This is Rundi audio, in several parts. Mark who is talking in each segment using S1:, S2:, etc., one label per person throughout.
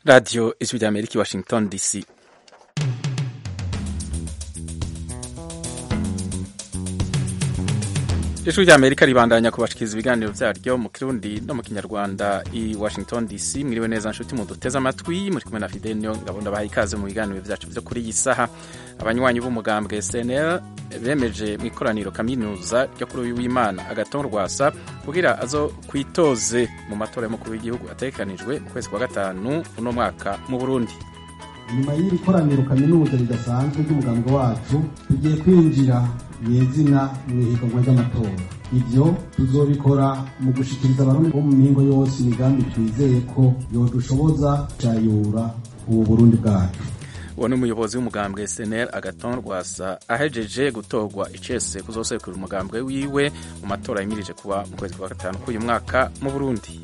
S1: radiyo ijwi rya amerika i washington dc ijwi rya amerika ribandanya kubashikiriza ibiganiro vyaryo mu kirundi no mu kinyarwanda i washington dc mwiriwe neza nshuti muduteze amatwi muri kumwe na fidel niyo ngabunda baha ikaze mu biganiro vyacu vyo kuri iyi saha abanywanyi b'umugambwe snl bemeje mu ikoraniro kaminuza ryo kuri uyu w'imana agaton rwasa kugira azo kwitoze mu matora y'umukuru w'igihugu ategekanijwe mu kwezi kwa gatanu uno mwaka mu burundi
S2: nyuma y'iri koraniro kaminuza ridasanzwe ry'umugambwe wacu tugiye kwinjira nyezina mu ihiganwa ry'amatora ibyo tuzobikora mu gushikiriza abarundi bo mu mihingo yose imigambi twizeye ko yodushoboza cayura ubu burundi bwacu
S1: uwo ni umuyobozi w'umugambwe snl agaton rwasa ahejeje gutorwa icese kuzosekura umugambwe wiwe mu matora yimirije kuba mu kwezi kwa gatanu k'uyu mwaka mu burundi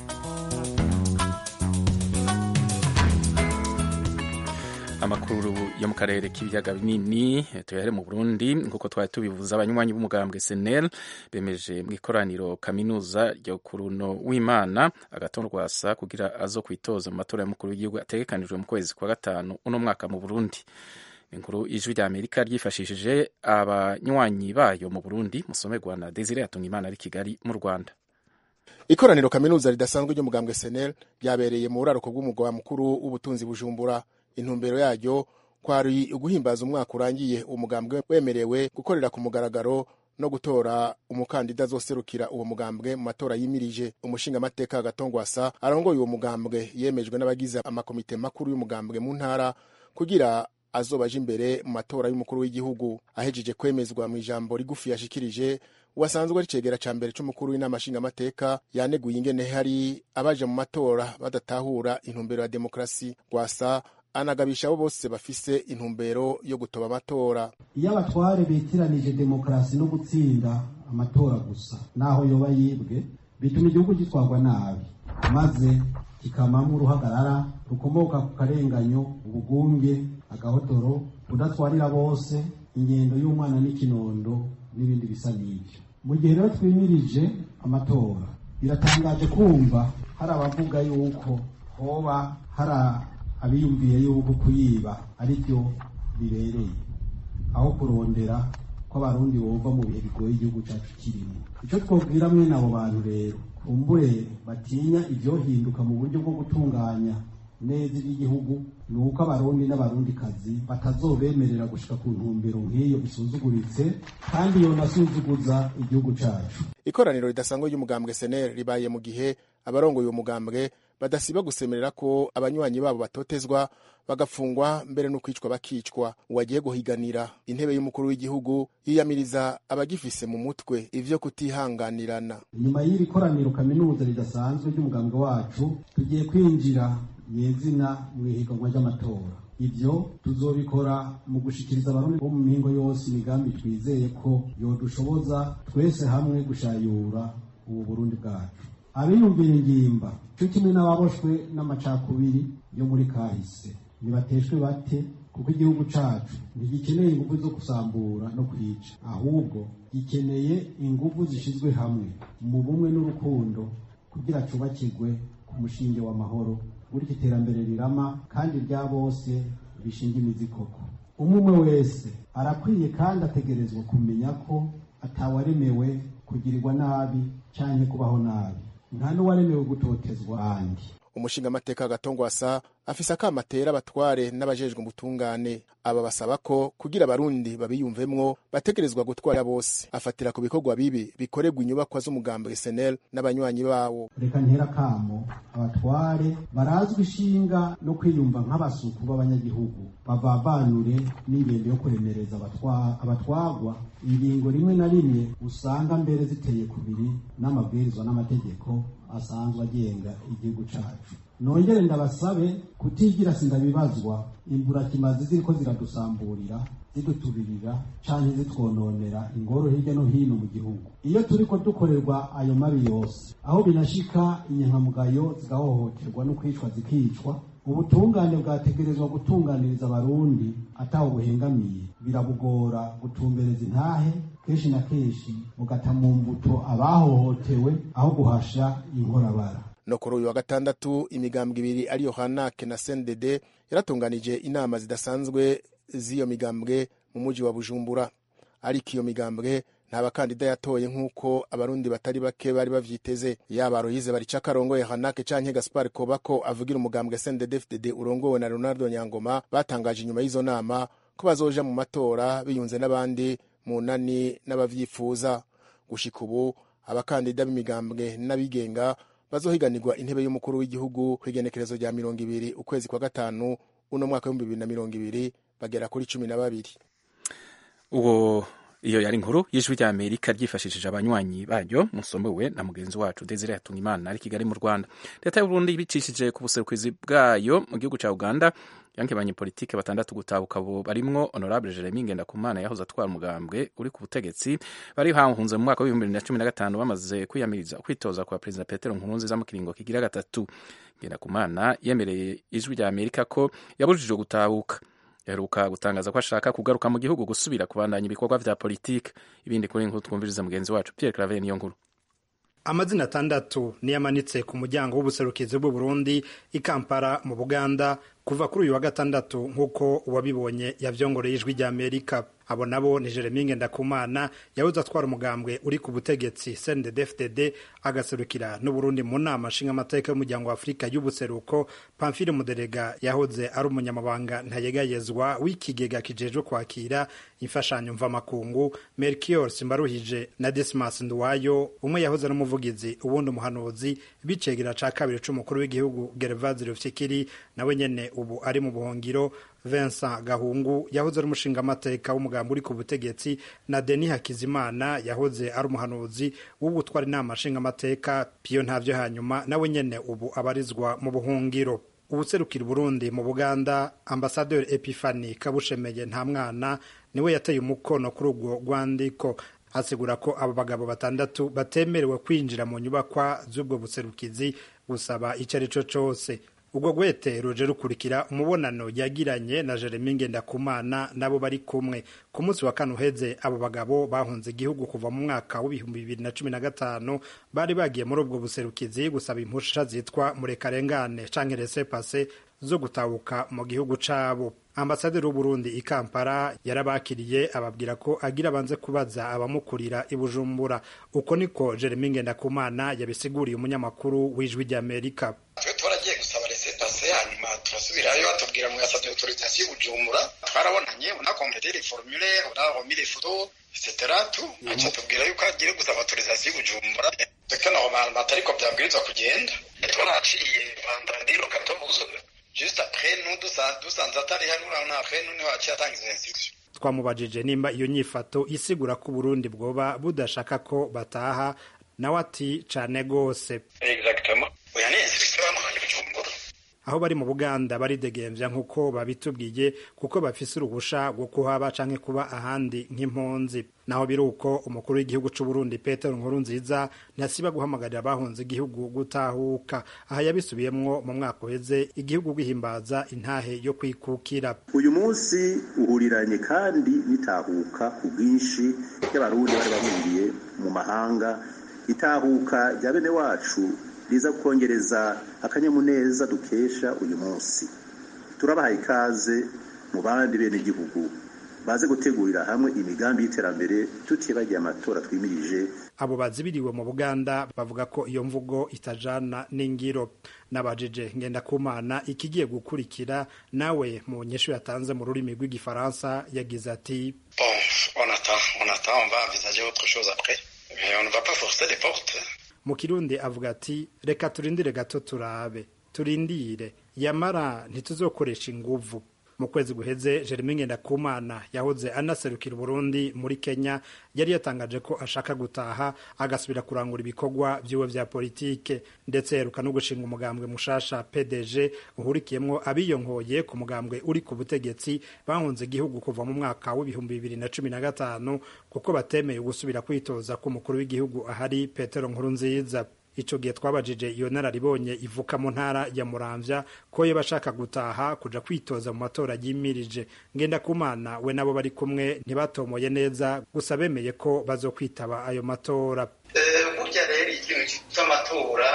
S1: amakuru yo mu karere k'ibiyaga binini tuyahere mu burundi nk'uko twari tubivuze abanywanyi b'umugambwe snl bemeje mu ikoraniro kaminuza ryo ku runo w'imana agaton rwasa kugira azo kwitoza mu matora y'umukuru w'igihugu ategekanijwe mu kwezi kwa gatanu uno mwaka mu burundi inkuru ijwi rya amerika ryifashishije abanywanyi bayo mu burundi musomerwa na desire yatungimana ari kigali mu rwanda
S3: ikoraniro kaminuza ridasanzwe ry'umugambwe snl ryabereye mu buraruko bw'umugwa mukuru w'ubutunzi bujumbura intumbero yaryo kwari uguhimbaza umwaka urangiye umugambwe wemerewe gukorera ku mugaragaro no gutora umukandida azoserukira uwo mugambwe mu matora yimirije umushingamateka agatongwasa arongoye uwo mugambwe yemejwe n'abagize amakomite makuru y'umugambwe mu ntara kugira azobaje imbere mu matora y'umukuru w'igihugu ahejeje kwemezwa mu ijambo rigufi yashikirije wasanzwe ari cegera ca mbere c'umukuru w'inama nshingamateka yaneguye ingene hari abaje mu matora badatahura intumbero ya demokarasi rwasa anagabisha abo bose bafise intumbero yo gutoba amatora
S2: iyo abatware bitiranije demokarasi no gutsinda amatora gusa naho yoba yibwe bituma igihugu gitwarwa nabi maze kikamamo uruhagarara rukomoka ku karenganyo ubugunge agahotoro kudatwarira bose ingendo y'umwana n'ikinondo n'ibindi bisa n'ibyo mu gihe rero twimirije amatora biratangaje kumva hari abavuga yuko hoba hari abiyumviye yuko kuyiba ari byo bibereye aho kurondera ko abarundi bumva mu bihe bigoye igihugu cyacu kirimo icyo twabwira mwene abo bantu rero kumbure batinya ibyohinduka mu buryo bwo gutunganya neza iby'igihugu ni uko abarundi n'abarundikazi batazobemerera gushika ku ntumbero nk'iyo isuzuguritse kandi yonasuzuguza igihugu cyacu
S3: ikoraniro ridasanzwe ry'umugambwe seneri ribaye mu gihe abarongoye uwo mugambwe badasiba gusemerera ko abanywanyi babo batotezwa bagafungwa mbere no kwicwa bakicwa uwagiye guhiganira intebe y'umukuru w'igihugu yiyamiriza abagifise mu mutwe ivyo kutihanganirana
S2: nyuma y'iri koraniro kaminuza ridasanzwe ry'umugambwe wacu tugiye kwinjira nyezina mu ihiganwa ry'amatora ibyo tuzobikora mu gushikiriza abarundi bo mu mihingo yose imigambi twizeye ko yodushoboza twese hamwe gushayura ubu burundi bwacu abiyumvira ingimba cyo kimwe n'ababoshwe n'amacakubiri yo muri kahise nibateshwe bate kuko igihugu cacu ntigikeneye ingufu zo gusambura no kwica ahubwo gikeneye ingufu zishizwe hamwe mu bumwe n'urukundo kugira cubakirwe ku mushinge w'amahoro burya iterambere rirama kandi rya bose bishinga imizi koko umwe umwe wese arakwiye kandi ategerezwa kumenya ko atawaremewe kugirirwa nabi canke kubaho nabi nta n'uwaremewe gutotezwa ahandi
S3: umushingamateka gatongwasa afise akama atera abatware n'abajejwe ubutungane aba basaba ko kugira abarundi babiyumvemwo bategerezwa gutwara bose afatira ku bikorwa bibi bikorerwa inyubakwa z'umugambwe SNL n'abanywanyi bawo
S2: reka ntera kamo abatware barazwi ishinga no kwiyumva nk'abasuku b'abanyagihugu bavavanure n'ingendo yo kuremereza abatwagwa ingingo rimwe na rimwe usanga mbere ziteye kubiri n'amabwirizwa n'amategeko asanzwe agenga igihugu cacu nongere ndabasabe kutigira sindabibazwa imburakimazi ziriko ziradusamburira ziduturirira canke zitwononera ingoro hirya no hino mu gihugu iyo turiko dukorerwa ayo mabi yose aho binashika inyankamugayo zigahohoterwa no kwicwa zikicwa ubutungane bwategerezwa gutunganiriza abarundi ataho buhengamiye birabugora gutumbereza intahe kenshi na kenshi bugata mu mbuto abahohotewe aho guhasha inkorabara
S3: no kuri uyu wa gatandatu imigambwe ibiri ariyo hanake na sendede yaratunganije inama zidasanzwe z'iyo migambwe mu muji wa bujumbura ariko iyo migambwe nta bakandida yatoye nk'uko abarundi batari bake bari bavyiteze yaba aroyize barica karongoye hanake canke gaspar kobako avugira umugambwe sndfdd urongowe na ronaldo nyangoma batangaje inyuma y'izo nama ko bazoja mu matora biyunze n'abandi mu nani n'abavyifuza gushika ubu abakandida b'imigambwe n'abigenga bazohiganirwa intebe y'umukuru w'igihugu kw'igenekerezo rya mirongo ibiri ukwezi kwa gatanu uno mwaka w'ibihumbi bibiri na mirongo ibiri bagera kuri cumi na babiri
S1: uwo iyo yari inkuru y'ijwi rya amerika ryifashishije abanywanyi baryo musomewe na mugenzi wacu desire hatungimana ari kigali mu rwanda leta y'uburundi ibicishije ku buserukizi bwayo mu gihugu cya uganda yanke abanyepolitike batandatu gutahuka bo barimwo honorable jeremy ngendakumana yahoze atwara umugambwe uri ku butegetsi bari hahunze mu mwaka w'ibihumbi bibiri na cumi na gatanu bamaze kwiyamiriza kwitoza kwa perezida petero nkurunziza mu kiringo kigira gatatu ngendakumana yemereye ijwi rya amerika ko yabujijwe gutahuka yaheruka gutangaza ko ashaka kugaruka mu gihugu gusubira kubandanya ibikorwa vya politike ibindi kuri nkuru twumviriza mugenzi wacu Pierre Claver niyo nkuru
S4: amazina atandatu niyo amanitse ku muryango w'ubuserukizi bw'u Burundi i Kampala mu Buganda kuva kuri uyu wa gatandatu nk'uko uwabibonye yavyongoreye ijwi rya Amerika abo nabo ni Jeremy Ngendakumana yahoze atwara umugambwe uri ku butegetsi CNDD-FDD agaserukira n'Uburundi mu nama nshingamateka y'umuryango wa Afurika y'ubuseruko Pamphile Muderega yahoze ari umunyamabanga ntayegayezwa w'ikigega kijejwe kwakira imfashanyo mvamakungu Melchior Simbaruhije na Dismas Nduwayo umwe yahoze ari umuvugizi ubundi umuhanuzi bicegera ca kabiri c'umukuru w'igihugu Gervase Rufyikiri nawe nyene ubu ari mu buhungiro Vincent Gahungu yahoze ari umushingamateka w'umugambi uri ku butegetsi na Denis Hakizimana yahoze ari umuhanuzi w'ubutwara inama nshingamateka Pio ntavyo hanyuma nawe nyene ubu abarizwa mu buhungiro ubuserukira Burundi mu Buganda Ambassadeur Epiphanie Kabushemeye nta mwana niwe yateye umukono kuri urwo rwandiko asigura ko abo bagabo batandatu batemerewe kwinjira mu nyubakwa z'ubwo buserukizi gusaba icyo ari cyo cyose ubwo gwete ruje rukurikira umubonano yagiranye na Jeremy Ngendakumana nabo bari kumwe ku munsi wa kane uheze abo bagabo bahunze igihugu kuva mu mwaka w'ibihumbi bibiri na cumi na gatanu bari bagiye muri ubwo buserukizi gusaba impusha zitwa murekarengane canke rese pase zo gutahuka mu gihugu cabo ambasaderi w'uburundi i kampala yarabakiriye ababwira ko agira abanze kubaza abamukurira i bujumbura uko niko jeremy ngendakumana yabisiguriye umunyamakuru w'ijwi ry'amerika
S5: twe twaragiye gusaba resepase hanyuma turasubirayo batubwira ngo yasabye autorisation bujumbura twarabonanye unakompletera formulaire unaromira ifoto etc tu aca tubwira yuko agiye gusaba autorisation bujumbura twe normalement atariko byabwirizwa kugenda twaraciye vandandiro katobuzo juste après nous dusanze atari hano urabona après nous niho haciye atanga izo instruction
S4: twamubajije nimba iyo nyifato isigura ko uburundi bwoba budashaka ko bataha nawe ati cane gose
S5: exactement oya ni instruction bamuhaye bujumbura
S4: aho bari mu buganda baridegemvya nk'uko babitubwiye kuko bafise uruhusha rwo kuhaba canke kuba ahandi nk'impunzi naho biri uko umukuru w'igihugu c'uburundi petero nkurunziza ntasiba guhamagarira abahunze igihugu gutahuka aha yabisubiyemwo mu mwaka uheze igihugu gihimbaza intahe yo kwikukira
S6: uyu munsi uhuriranye kandi n'itahuka ku bwinshi y'abarundi bari bahungiye mu mahanga itahuka rya bene wacu riza kongereza akanyamuneza dukesha uyu munsi turabahaye ikaze mu bandi bene igihugu baze gutegurira hamwe imigambi y'iterambere tutibagiye amatora twimirije
S4: abo bazibiriwe mu buganda bavuga ko iyo mvugo itajana n'ingiro n'abajije ngendakumana ikigiye gukurikira nawe mu nyeshu yatanze mu rurimi rw'igifaransa yagize ati
S5: bon on attend on attend on va envisager autre chose après mais on ne va pas forcer les portes
S4: mu kirundi avuga ati reka turindire gato turabe turindire yamara ntituzokoresha inguvu mu kwezi guheze Jeremy Ngendakumana yahoze anaserukira Burundi muri Kenya yari yatangaje ko ashaka gutaha agasubira kurangura ibikorwa vyiwe vya politike ndetse yeruka no gushinga umugambwe mushasha PDG uhurikiyemwo abiyonkoye ku mugambwe uri ku butegetsi bahunze igihugu kuva mu mwaka w'ibihumbi bibiri na cumi na gatanu kuko batemeye gusubira kwitoza k'umukuru w'igihugu ahari Petero Nkurunziza ico gihe twabajije iyo nararibonye ivuka mu ntara ya Muramvya ko yo bashaka gutaha kuja kwitoza mu matora yimirije ngenda kumana we nabo bari kumwe ntibatomoye neza gusa bemeye ko bazokwitaba ayo matora
S5: burya rero ikintu cy'amatora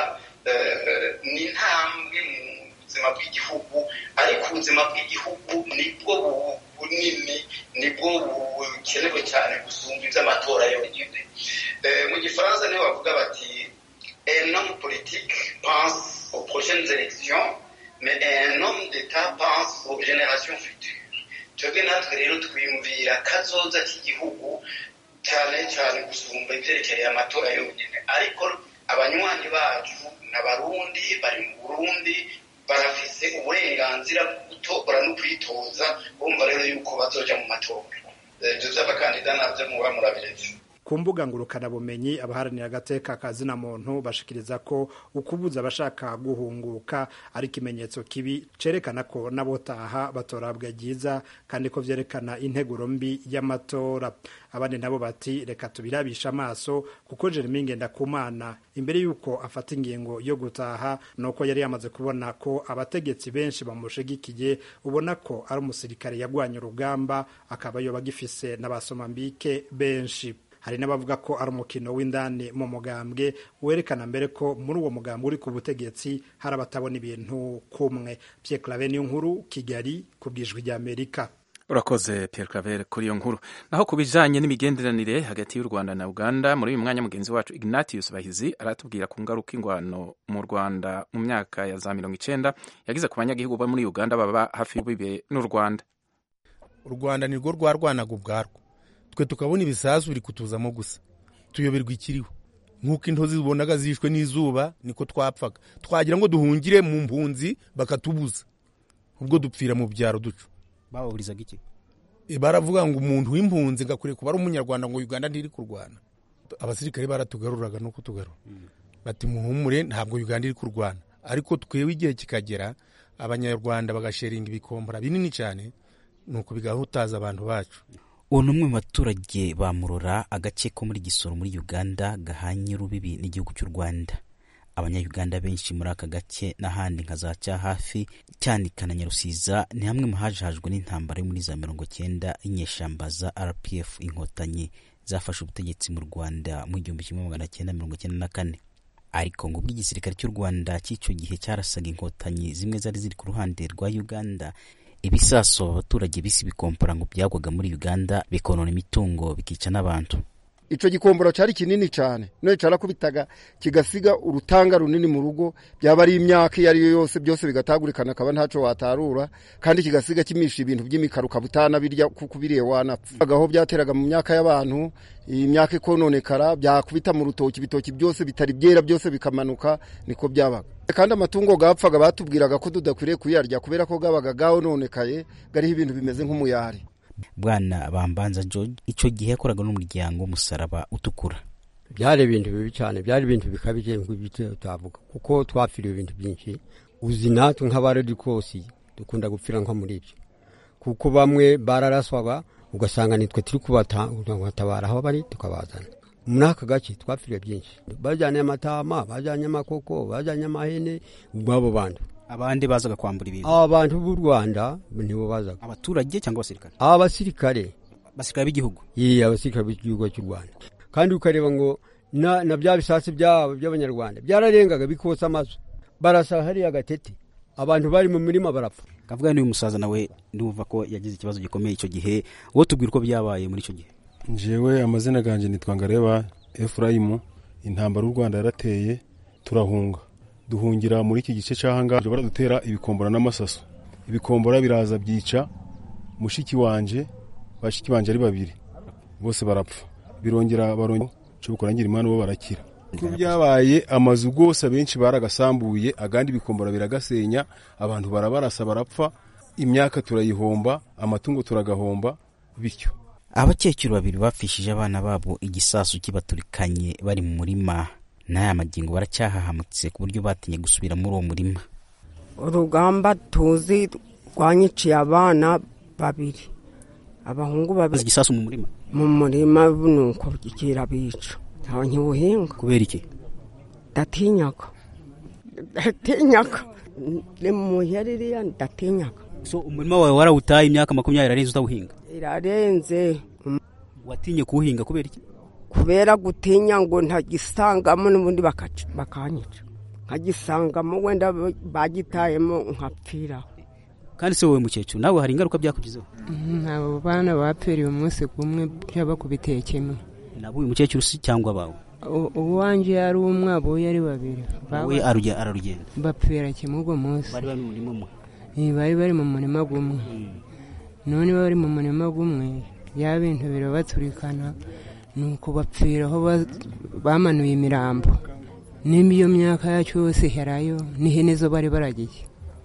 S5: ni intambwe mu buzima bw'igihugu ariko ubuzima bw'igihugu nibwo bunini nibwo bukenewe cyane gusumba iby'amatora yonyine mu gifaransa niho bavuga bati un homme politique pense aux prochaines élections mais un homme d'état pense aux générations futures twebwe natwe rero twiyumvira kazoza k'igihugu cyane cyane gusumba ibyerekeye amatora yonyine ariko abanywanyi bacu n'abarundi bari mu burundi barafise uburenganzira bwo gutora no kwitoza bumva rero yuko bazoja mu matora ibyo by'abakandida nabyo muba murabiretse
S4: ku mbuga ngurukanabumenyi abaharanira agateka kazina muntu bashikiriza ko ukubuza abashaka guhunguka ari ikimenyetso kibi cerekana ko n'abotaha batorabwa ryiza kandi ko vyerekana integuro mbi y'amatora abandi nabo bati reka tubirabisha amaso kuko Jeremy Ngendakumana imbere yuko afata ingingo yo gutaha nuko yari yamaze kubona ko abategetsi benshi bamushigikiye ubona ko ari umusirikare yagwanye urugamba akaba yoba agifise n'abasomambike benshi hari n'abavuga ko ari umukino w'indani mu mugambwe werekana mbere ko muri uwo mugambwe uri ku butegetsi hari abatabona ibintu kumwe Pierre Claver niyo nkuru Kigali ku bwijwi rya Amerika
S1: urakoze Pierre Claver kuri iyo nkuru naho ku bijanye n'imigenderanire hagati y'u Rwanda na Uganda muri uyu mwanya mugenzi wacu Ignatius Bahizi aratubwira ku ngaruka ingwano mu Rwanda mu myaka ya za mirongo icenda yagize ku banyagihugu bo muri Uganda baba hafi y'ubibe n'u Rwanda
S3: u Rwanda nirwo rwarwanaga ubwarwo twe tukabona ibisasu biri kutuzamo gusa tuyoberwa ikiriho nk'uko intozi zibonaga zishwe n'izuba niko twapfaga twagira ngo duhungire mu mpunzi bakatubuza ubwo dupfira mu byaro ducu
S7: bababurizaga iki
S3: baravuga ngo umuntu w'impunzi ngakwiye kuba ari umunyarwanda ngo uganda ntiri kurwana abasirikare baratugaruraga no kutugarura bati muhumure ntabwo uganda iri kurwana ariko twewe igihe kikagera abanyarwanda bagasheringa ibikombora binini cyane nuko bigahutaza abantu bacu
S7: uwo ni umwe mu baturage ba murora agace ko muri gisoro muri uganda gahanye urubibi n'igihugu cy'u rwanda abanyayuganda benshi muri aka gace n'ahandi nka za cyahafi cyanika na nyarusiza ni hamwe mu hajajwe n'intambara yo muri za mirongo cyenda y'inyeshamba za rpf inkotanyi zafashe ubutegetsi mu rwanda mu gihumbi kimwe magana cyenda mirongo cyenda na kane ariko ngo ubwo igisirikare cy'u rwanda cy'icyo gihe cyarasaga inkotanyi zimwe zari ziri ku ruhande rwa uganda ibisaso abaturage bisi bikompora ngo byagwaga muri uganda bikonona imitungo bikica n'abantu
S8: icyo gikomboro cyari kinini cyane none cyarakubitaga kigasiga urutanga runini mu rugo byaba ari imyaka iyo ari yo yose byose bigatagurikana akaba ntacyo watarura kandi kigasiga kimisha ibintu by'imikaro ukaba utanabirya kuko ubiriye wanapfa aho byateraga mu myaka y'abantu iyi myaka ikononekara byakubita mu rutoki ibitoki byose bitari byera byose bikamanuka niko byabaga kandi amatungo gapfaga batubwiraga ko tudakwiriye kuyarya kubera ko gabaga gahononekaye gariho ibintu bimeze nk'umuyari
S7: bwana bambanza george icyo gihe yakoraga n'umuryango w'umusaraba utukura
S9: byari ibintu bibi cyane byari ibintu bikabije nk'ibyo utavuga kuko twapfiriye ibintu byinshi uzi natwe nk'abaredikosi dukunda gupfira nko muri ibyo kuko bamwe bararaswaga ugasanga nitwe turi kubatabara aho bari tukabazana muri aka gace twapfiriye byinshi bajyanye amatama bajyanye amakoko bajyanye amahene ubwabo bantu
S7: abandi bazaga kwambura ibintu
S9: abantu b'u rwanda nibo bazaga
S7: abaturage cyangwa abasirikare
S9: abasirikare
S7: abasirikare b'igihugu
S9: iyi abasirikare b'igihugu cy'u rwanda kandi ukareba ngo na, na bya bisasi byabo by'abanyarwanda byararengaga bikosa amazu barasa hariya gatete abantu bari mu mirima barapfa
S7: kavuga n'uyu musaza nawe ndumva ko yagize ikibazo gikomeye icyo gihe wowe tubwira uko byabaye muri icyo gihe
S10: njewe amazina ganjye nitwa ngareba efurayimu intambara u rwanda yarateye turahunga duhungira muri iki gice cy'ahangaha baradutera ibikombora n'amasaso ibikombora biraza byica mushiki wanje bashiki banje ari babiri bose barapfa birongera barongera kurangira imana bo barakira ko byabaye amazu rwose abenshi baragasambuye agandi ibikombora biragasenya abantu barabarasa barapfa imyaka turayihomba amatungo turagahomba bityo
S7: abakecuru babiri bapfishije abana babo igisasu kibaturikanye bari mu murima n'aya magingo baracyahahamutse ku buryo batinye gusubira muri uwo murima
S11: urugamba tuzi rwanyiciye abana babiri abahungu babiri
S7: igisasu mu murima
S11: mu murima nuko kirabica ntibuhinga
S7: kubera iki
S11: ndatinyaga ndatinyaga ni mu ririya ndatinyaga
S7: so umurima wawe warawutaye imyaka makumyabiri irarenze utawuhinga
S11: irarenze
S7: watinye kuwuhinga kubera iki
S11: kubera gutinya ngo ntagisangamo n'ubundi bakanyica nkagisangamo wenda bagitayemo nkapfiraho
S7: kandi se wowe mukecuru nawe hari ingaruka byakugizeho
S12: abo bana bapfiriye umunsi kumwe byabakubitiye kimwe
S7: nabo uyu mukecuru si cyangwa abawe
S12: uwanjye yari umwe aboye ari babiri
S7: we ararugenda
S12: bapfira kimwe ubwo munsi
S7: bari bari mu murima umwe
S12: bari bari mu murima gumwe none bari mu murima gumwe bya bintu birabaturikana nuko bapfira aho bamanuye imirambo nimba iyo myaka yacu yose iherayo n'ihene zo bari baragiye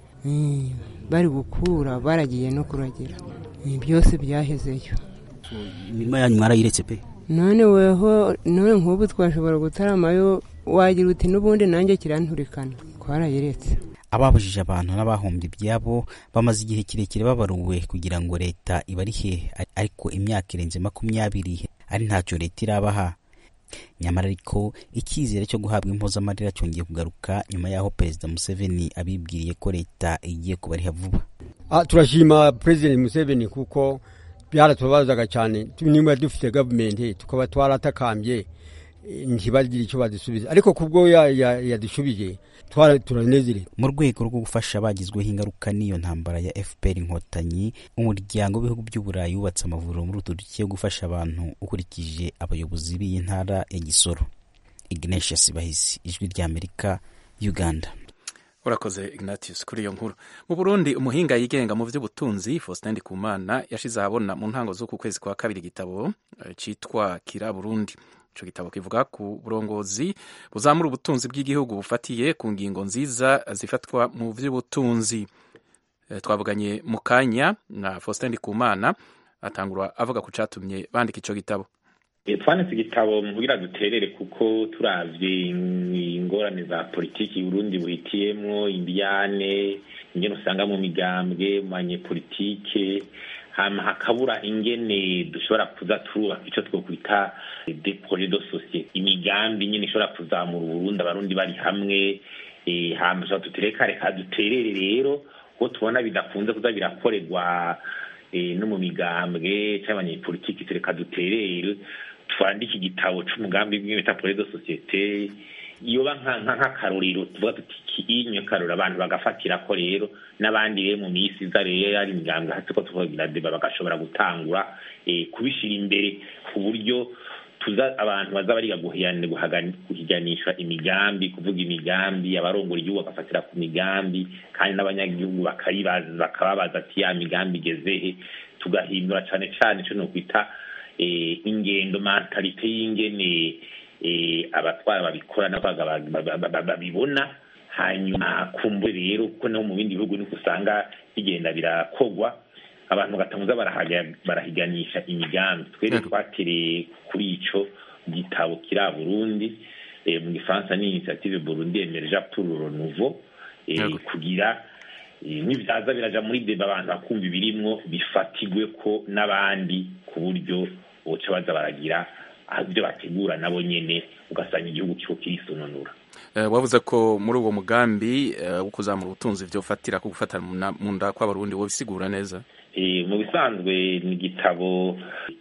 S12: bari gukura baragiye no kuragira byose byahezeyo
S7: imirima yanyu mwarayiretse pe
S12: none weho none nk'ubu twashobora gutaramayo wagira uti n'ubundi nanjye kiranturikana twarayiretse
S7: ababujije abantu n'abahombye ibyabo bamaze igihe kirekire babaruwe kugira ngo leta ibarihe ariko imyaka irenze makumyabiri ari ntacyo leta irabaha nyamara ariko icyizere cyo guhabwa impozamarira cyongeye kugaruka nyuma y'aho perezida museveni abibwiriye ko leta igiye kubariha vuba
S9: turashima perezida museveni kuko byaratubazaga cyane niba dufite gavumenti tukaba twaratakambye ntibagire icyo badusubiza ariko kubwo yadushubije turanezerewe
S7: mu rwego rwo gufasha abagizweho ingaruka n'iyo ntambara ya fpr inkotanyi umuryango w'ibihugu by'uburayi wubatse amavuriro muri utu duce yo gufasha abantu ukurikije abayobozi b'iyi ntara ya gisoro ignatius bahisi ijwi ry'amerika uganda
S1: urakoze ignatius kuri iyo nkuru mu burundi umuhinga yigenga mu by'ubutunzi faustin ndikumana yashize ahabona mu ntango z'uku kwezi kwa kabiri igitabo cyitwa kira burundi icyo gitabo kivuga ku burongozi buzamura ubutunzi bw'igihugu bufatiye ku ngingo nziza zifatwa mu by'ubutunzi twavuganye mu kanya na faustin ndikumana atangura avuga ku cyatumye bandika icyo gitabo
S13: twanditse igitabo kugira duterere kuko turavye ingorane za politiki Burundi buhitiyemwo indiyane ingene usanga mu migambwe mu banyepolitike hama hakabura ingene dushobora kuza turubaka ico twokwita de projet de société imigambi nyene ishobora kuzamura uburundi abarundi bari hamwe hama dushobora dutereka reka duterere rero ko tubona bidakunze kuza birakorerwa no mu migambwe cyangwa abanyepolitiki tureka duterere twandike igitabo c'umugambi bw'ibita projet de société yoba nk'akarorero tuvuga tuti inyo karora abantu bagafatira ko rero n'abandi rero mu minsi iza rero ari imigambwe hasi ko tuvugira deba bagashobora gutangura kubishira imbere ku buryo tuza abantu baza bariga guhiganisha imigambi kuvuga imigambi abarongora igihugu bagafatira ku migambi kandi n'abanyagihugu bakababaza ati ya migambi igezehe tugahindura cane cane ico nokwita ingendo mentalite y'ingene abatwara babikora n'abaga babibona hanyuma kumbure rero kuko no mu bindi bihugu niko usanga bigenda birakogwa abantu bagatanguza barahiganisha imigambi twere twatereye kuri ico gitabo kiri Burundi mu gifaransa ni initiative Burundi emergea pour le renouveau kugira n'ibyaza biraja muri deba abantu bakumva ibirimwo bifatigwe ko n'abandi ku buryo boca baza baragira ibyo bategura nabo nyene ugasanga igihugu kiko kirisononura
S1: wavuze ko muri uwo mugambi wo kuzamura ubutunzi vyofatira ku gufatana mu nda kw'abarundi wobisigura neza
S13: mu bisanzwe ni igitabo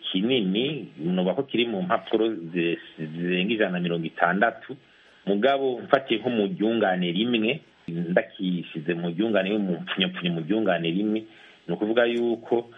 S13: kinini nuba ko kiri mu mpapuro zirenga ijana na mirongo itandatu mugabo mfatiye nko mu ryungane rimwe ndakishize mu ryungane mu mpfunyapfunya mu ryungane rimwe ni ukuvuga yuko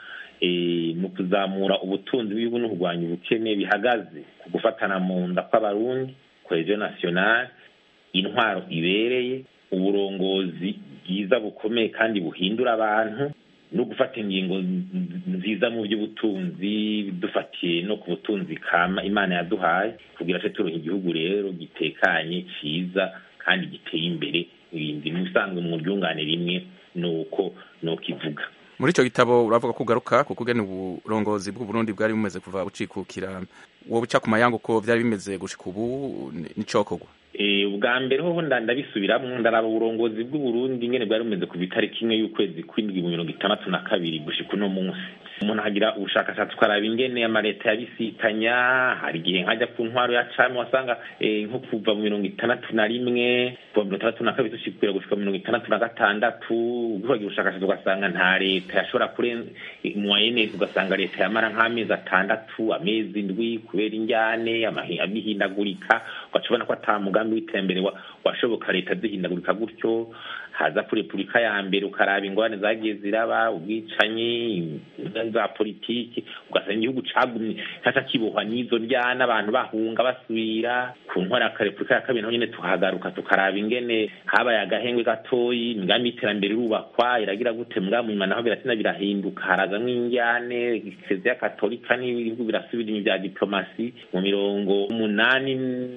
S13: mu kuzamura ubutunzi bw'igihugu no kurwanya ubukene bihagaze ku gufatana mu nda kw'abarundi cohesion nationale intwaro ibereye uburongozi bwiza bukomeye kandi buhindura abantu no gufata ingingo nziza mu by'ubutunzi dufatiye no ku butunzi kama imana yaduhaye kugira ngo turonke igihugu rero gitekanye cyiza kandi giteye imbere ibindi musanzwe mu ryungane rimwe ni uko ni uko ivuga
S1: muri icyo gitabo uravuga ko ugaruka kuko ugena uburongozi bw'uburundi bwari bumeze kuva bucikukira wowe uca ku mayangu ko byari bimeze gushika ubu n'icokorwa
S13: ubwa mbere hoho ndabisubiramwo ndaraba uburongozi bw'uburundi ngene bwari bumeze ku itariki imwe y'ukwezi kw'indwi mu mirongo itandatu na kabiri gushika uno munsi umuntu ahagira ubushakashatsi ukaraba ingene amaleta yabisikanya hari igihe nkajya ku ntwaro ya cami wasanga nko kuva mu mirongo itandatu na rimwe kuva mirongo itandatu na kabiri dushikira gushika mirongo itandatu na gatandatu ugiye ubushakashatsi ugasanga nta leta yashobora kurenza moyenne ugasanga leta yamara nk'amezi atandatu amezi indwi kubera injyane amihindagurika ugaca ubona ko ata mugambi w'iterambere washoboka leta zihindagurika gutyo haza kuri repubulika ya mbere ukaraba ingorane zagiye ziraba ubwicanyi za politiki ugasanga igihugu cagumye caca kibohwa n'izo ryana abantu bahunga basubira ku ntwara ya repubulika ya kabiri naho nyene tuhagaruka tukaraba ingene habaye agahengwe gatoyi imigambi y'iterambere irubakwa iragira gute mbwa mu nyuma naho biratina birahinduka harazamwo injyane ekereziya katolika n'ibihugu birasubira inyuma vya diplomasi mu mirongo umunani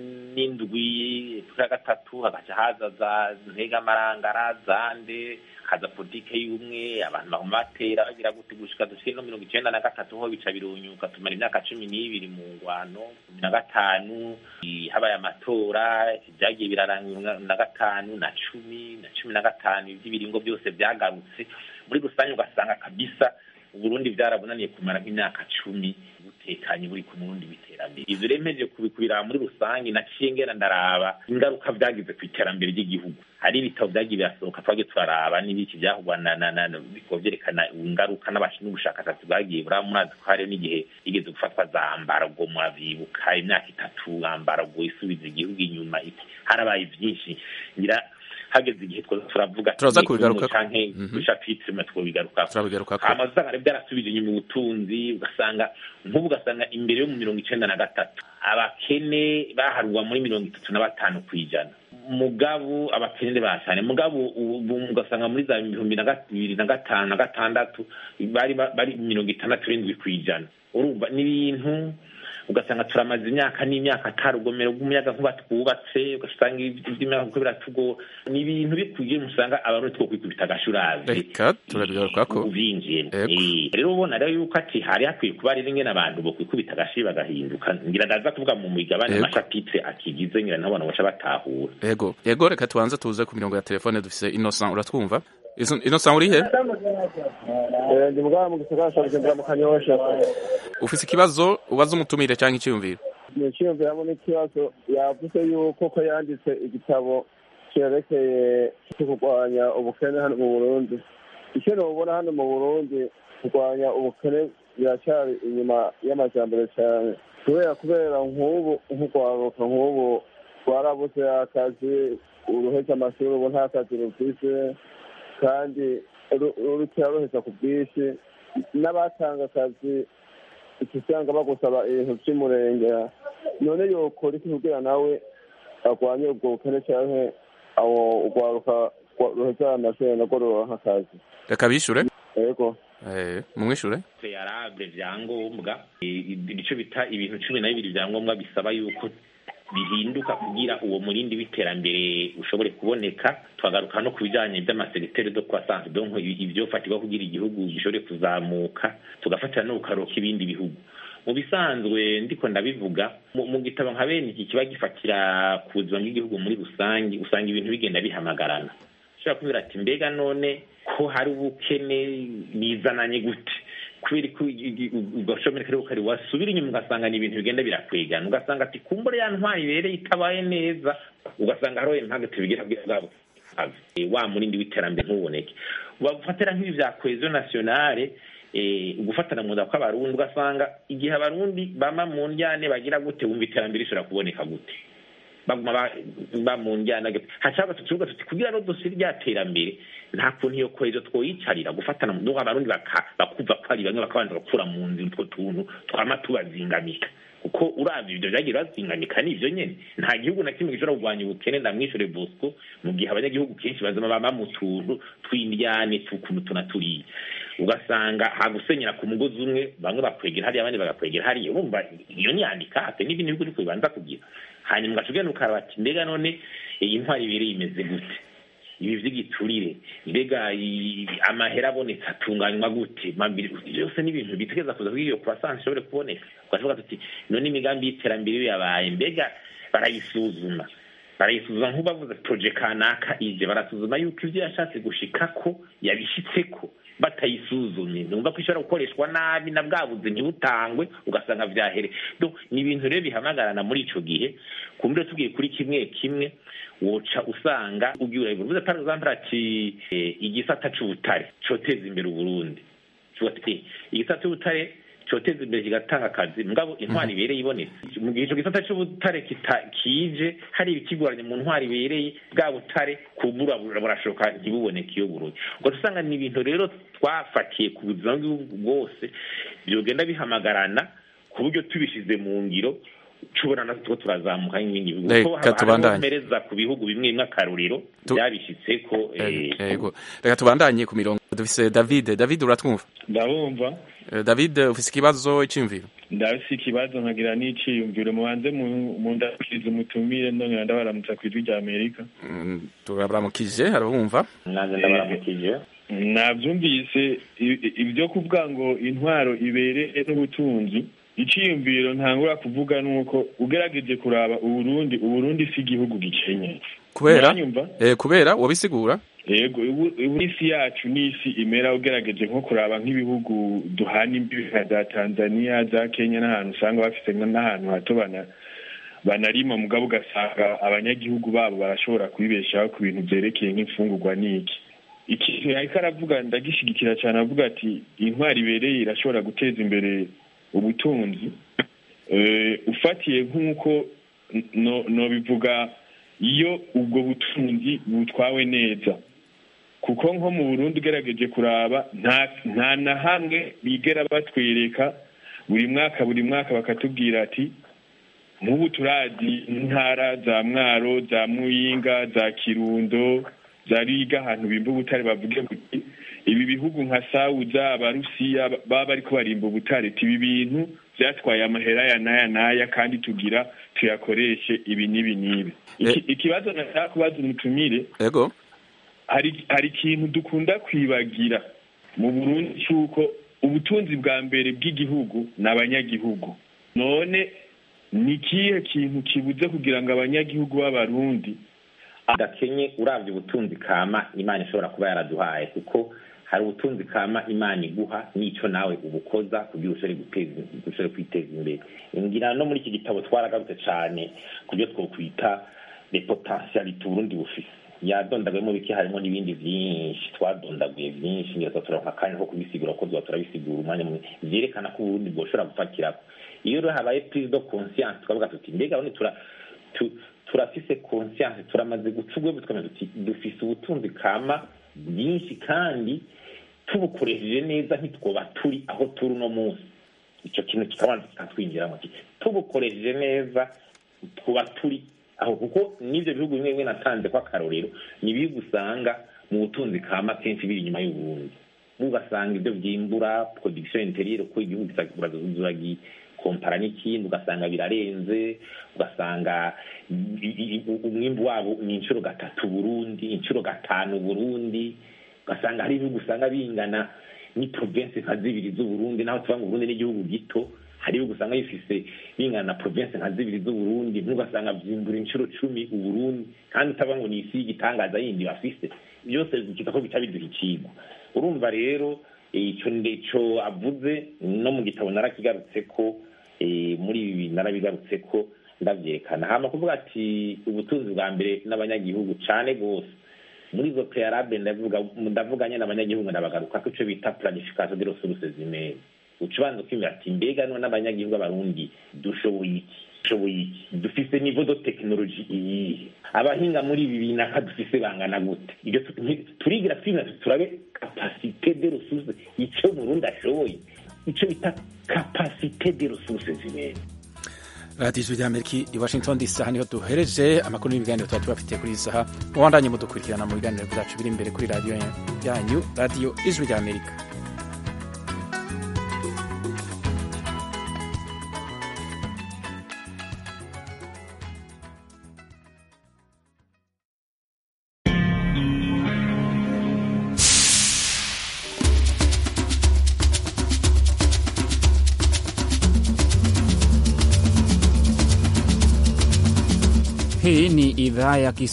S13: n'indwi ya gatatu hagaca haza za ntegamarangara zande haza politike y'ubumwe abantu baguma batera bagira gute gushika dushike no mirongo icenda na gatatu ho bica birunyuka tumara imyaka cumi n'ibiri mu ngwano cumi na gatanu habaye amatora vyagiye biraranga na gatanu na cumi na cumi na gatanu ivy'ibiringo byose vyagarutse muri rusange ugasanga kabisa uburundi vyarabunaniye kumara nk'imyaka cumi butekanye buri ku murundi w'iterambere ivyo rero mpeje kubiraba muri rusange naciye ngera ndaraba ingaruka vyagize ku iterambere ry'igihugu hari ibitabo vyagiye birasohoka twagiye turaraba n'ibiki vyahugwa bikaba vyerekana ingaruka n'ubushakashatsi bwagiye buraba murazi ko hariho n'igihe igeze gufatwa za mbargo murabibuka imyaka itatu mbargo isubiza igihugu inyuma harabaye vyinshi ngira hageze igihe twaza turavuga
S1: turaza kubigaruka
S13: canke dushapitire twobigaruka
S1: turabigaruka
S13: hama usanga rero byarasubije inyuma ubutunzi ugasanga nk'ubu ugasanga imbere yo mu mirongo icenda na gatatu abakene baharwa muri mirongo itatu na batanu kw'ijana mugabo abakene bashane mugabo ugasanga muri za bihumbi na bibiri na gatanu na gatandatu bari bari mirongo itandatu n'indwi kw'ijana urumva n'ibintu ugasanga turamaze imyaka n'imyaka ata rugomero rw'umuyaga nkuba twubatse ugasanga iby'imyaka kuko biratugo ni ibintu bikwiye musanga abantu two kwikubita agashurazi
S1: reka turabigaruka ko
S13: uvinjiye rero ubona rero yuko ati hari hakwiye kuba rero ingene abantu bo kwikubita agashi bagahinduka ngira ndaza kuvuga mu migabane amashapitire akigize ngira nabo abantu baca batahura
S1: yego yego reka tubanze tuze ku mirongo ya telefone dufise Innocent uratwumva Innocent uri he
S14: ndi mugabo mu gisagara ca Bujumbura mu Kanyosha
S1: ufise ikibazo ubaza umutumire cyangwa icyiyumviro
S14: ni icyiyumviro hamwe n'ikibazo yavuze yuko ko yanditse igitabo cyerekeye cyo kurwanya ubukene hano mu Burundi icyo nubona hano mu Burundi kurwanya ubukene biracyari inyuma y'amajambere cyane kubera kubera nk'ubu nk'urwaruka nk'ubu rwarabuze akazi uruhetse amashuri ubu nta kazi rufise kandi rukira ruheza ku bwinshi n'abatanga akazi usanga bagusaba ibintu by'umurenge none yokora iki kugira nawe arwanye ubwo bukene cyangwa aho urwaruka ruheza amashuri narwo ruronka akazi
S1: reka bishure
S14: yego
S1: mumwishure
S13: yarable vyangombwa ico bita ibintu cumi na bibiri vyangombwa bisaba yuko bihinduka kugira uwo murindi w'iterambere ushobore kuboneka twagaruka no ku bijanye vy'amasegitere de croissance donc ivyofatirwa kugira igihugu gishobore kuzamuka tugafatira no kukaroka ibindi bihugu mu bisanzwe ndiko ndabivuga mu gitabo nka bene iki kiba gifatira ku buzima bw'igihugu muri rusange usanga ibintu bigenda bihamagarana ushobora kubwira ati mbega none ko hari ubukene bizananye gute kubera ko ugashomeka ariko kari wasubira inyuma ugasanga ni ibintu bigenda birakwegana ugasanga ati kumbure ya ntwari ibereye itabaye neza ugasanga hariho impamvu bigira bwabo wa murindi w'iterambere ntuboneke bafatira nk'ibi vya cohesion nationale gufatana mu nda kw'abarundi ugasanga igihe abarundi bama mu njyane bagira gute wumva iterambere rishobora kuboneka gute baguma ba mu njyana hashaka tukivuga tuti kugira no dosire rya terambere nta kuntu iyo kohezo twoyicarira gufatana mu nduga abarundi bakuva ko ari bamwe bakabanza bakura mu nzira utwo tuntu twama tubazingamika kuko uravye ivyo vyagiye bazingamika nivyo nyene nta gihugu na kimwe gishobora kurwanya ubukene ndamwishure bosco mu gihe abanyagihugu kenshi bazama bama mu tuntu tw'indyane tukuntu tuna turiya ugasanga hagusenyera ku mugozi umwe bamwe bakwegera hariya abandi bagakwegera hariya urumva iyo nyandika ate n'ibindi bihugu niko bibanza kugira hanyuma ugaca ugenda ukaraba ati mbega none iyi ntwari ibereye imeze gute ibi vy'igiturire mbega amahera abonetse atunganywa gute byose ni ibintu bitegeza kuza kugira iyo croissance ishobore kuboneka ugavuga tuti none imigambi y'iterambere iyo yabaye mbega barayisuzuma barayisuzuma nk'ubavuze proje kanaka ije barasuzuma yuko ivyo yashatse gushikako yabishitseko batayisuzumye numva ko ishobora gukoreshwa nabi na bwabuze ntibutangwe ugasanga vyahere do ni ibintu rero bihamagarana muri ico gihe kumbure tugiye kuri kimwe kimwe woca usanga ugiye urabivuze par exemple ati igisata c'ubutare coteza imbere uburundi igisata c'ubutare cyoteza imbere kigatanga akazi mugabo intwari ibereye ibonetse mu gihe icyo gisata cy'ubutare kita- kije hari ibikigoranye mu ntwari ibereye bwa butare kubura burashoka ntibuboneke iyo buruye ubwo usanga ni ibintu rero twafatiye ku buzima bw'igihugu bwose byogenda bihamagarana ku buryo tubishyize mu ngiro tubona natwe two turazamuka nk'ibindi bihugu
S1: Reka
S13: kuko haba hariho
S1: tubandanye.
S13: mpereza ku bihugu bimwe bimwe akaruriro
S1: Tu-
S13: byabishyitse ko eh,
S1: yego reka tubandanye ku mirongo dufise david david uratwumva
S15: ndabumva
S1: Eh, david ufise ikibazo iciyumviro
S15: ndafise ikibazo nkagira n'iciyumviro mubanze mu- mundakiriza umutumire ndongera ndabaramutsa ku ijwi rya amerika
S1: Mm, turabaramukije arabumva
S13: nanjye ndabaramukije
S15: nabyumvise i- i- ibyo kuvuga ngo intwaro ibereye n'ubutunzi iciyumviro ntangura kuvuga nuko ugerageje kuraba uburundi uburundi si igihugu gikenye
S1: kubera
S15: Uranyumva?
S1: eh, kubera wobisigura
S15: yego ubu ubu isi yacu ni isi imera ugerageje nko kuraba nk'ibihugu duhana imbibi nka za tanzania za kenya n'ahantu usanga bafite nka n'ahantu hato bana banarima mugabo ugasanga abanyagihugu babo barashobora kubibeshaho ku bintu byerekeye nk'imfungurwa n'iki ikintu yariko aravuga ndagishigikira cyane avuga ati intwari ibereye irashobora guteza imbere ubutunzi Eh, ufatiye nk'uko no- nobivuga iyo ubwo butunzi butwawe neza kuko nko mu burundi ugerageje kuraba nta nta na hamwe bigera batwereka buri mwaka buri mwaka bakatubwira ati nk'ubu turazi intara za mwaro za muyinga za kirundo za riga ahantu bimba ubutare bavuge buti ibi bihugu nka sawuza abarusiya baba bariko barimba ubutare ti ibi bintu vyatwaye amahera ya n'aya n'aya kandi tugira tuyakoreshe ibi n'ibi n'ibi Iki- ikibazo nashaka kubaza umutumire
S1: yego
S15: hari hari ikintu dukunda kwibagira mu burundi cy'uko ubutunzi bwa mbere bw'igihugu ni abanyagihugu none ni ikihe kintu kibuze kugira ngo abanyagihugu b'abarundi
S13: gakenye urabye ubutunzi kama imana ishobora kuba yaraduhaye kuko hari ubutunzi kama imana iguha n'icyo nawe ubukoza kugira ushobore guteza ushobore kwiteza imbere ngira no muri iki gitabo twaragarutse cyane ku byo twokwita le potentialite uburundi bufise yadondaguyemo bike harimo n'ibindi byinshi twadondaguye byinshi ngira turonka akanya ko kubisigura ko tuba turabisigura umwanya munini vyerekana ko uburundi bwoshobora gufatirako iyo rero habaye prise de conscience tukavuga tuti mbega bone tura tu- turafise conscience turamaze guca ubwembe tukamenya tuti dufise ubutunzi kama bwinshi kandi tubukoresheje neza ntitwoba turi aho turi uno munsi icyo kintu kikabanza kikatwinjiramo kiti tubukoresheje neza twuba turi aho kuko n'ibyo bihugu bimwe bimwe natanze ko akarorero ni ibihugu usanga mu butunzi kama kenshi biri inyuma y'uburundi ugasanga ibyo byimbura production interieur ko igihugu uragikompara n'ikindi ugasanga birarenze ugasanga i- i- i- umwimbu wabo ni inshuro gatatu burundi inshuro gatanu burundi ugasanga hari ibihugu usanga bingana ni province nka zibiri z'uburundi naho tuvuga ngo uburundi n'igihugu gito hari ibihugu usanga bifise bingana na province nka zibiri z'uburundi ntugasanga byimbura inshuro cumi uburundi kandi utavuga ngo ni isi y'igitangaza yindi bafise byose bikita ko bica biduha icigwa urumva rero eh, ico ndeco avuze no mu gitabo narakigarutse ko eh, muri ibi narabigarutse ko ndavyerekana hama kuvuga ati ubutunzi bwa mbere n'abanyagihugu cane gose muri izo prealable ndavuga ndavuganye n'abanyagihugu ndabagaruka ko ico bita planification de ressources humaines uca ubanza kwimira ati mbega none abanyagihugu abarundi dushoboye iki dushoboye iki dufise niveau de technologie iyihe abahinga muri ibi binaka dufise bangana gute ibyo tu- nti- turigira twimira tuti turabe capacité de ressources ico murundi ashoboye ico bita capacité de ressources humaines
S1: radiyo ijwi ry'amerika i washington dc aha niho duhereje amakuru n'ibiganiro tuba tubafitiye kuri iyi saha mubandanye mudukurikirana mu biganiro byacu biri imbere kuri radiyo yanyu radiyo ijwi ry'amerika
S16: Hii ni idhaa ya Kiswahili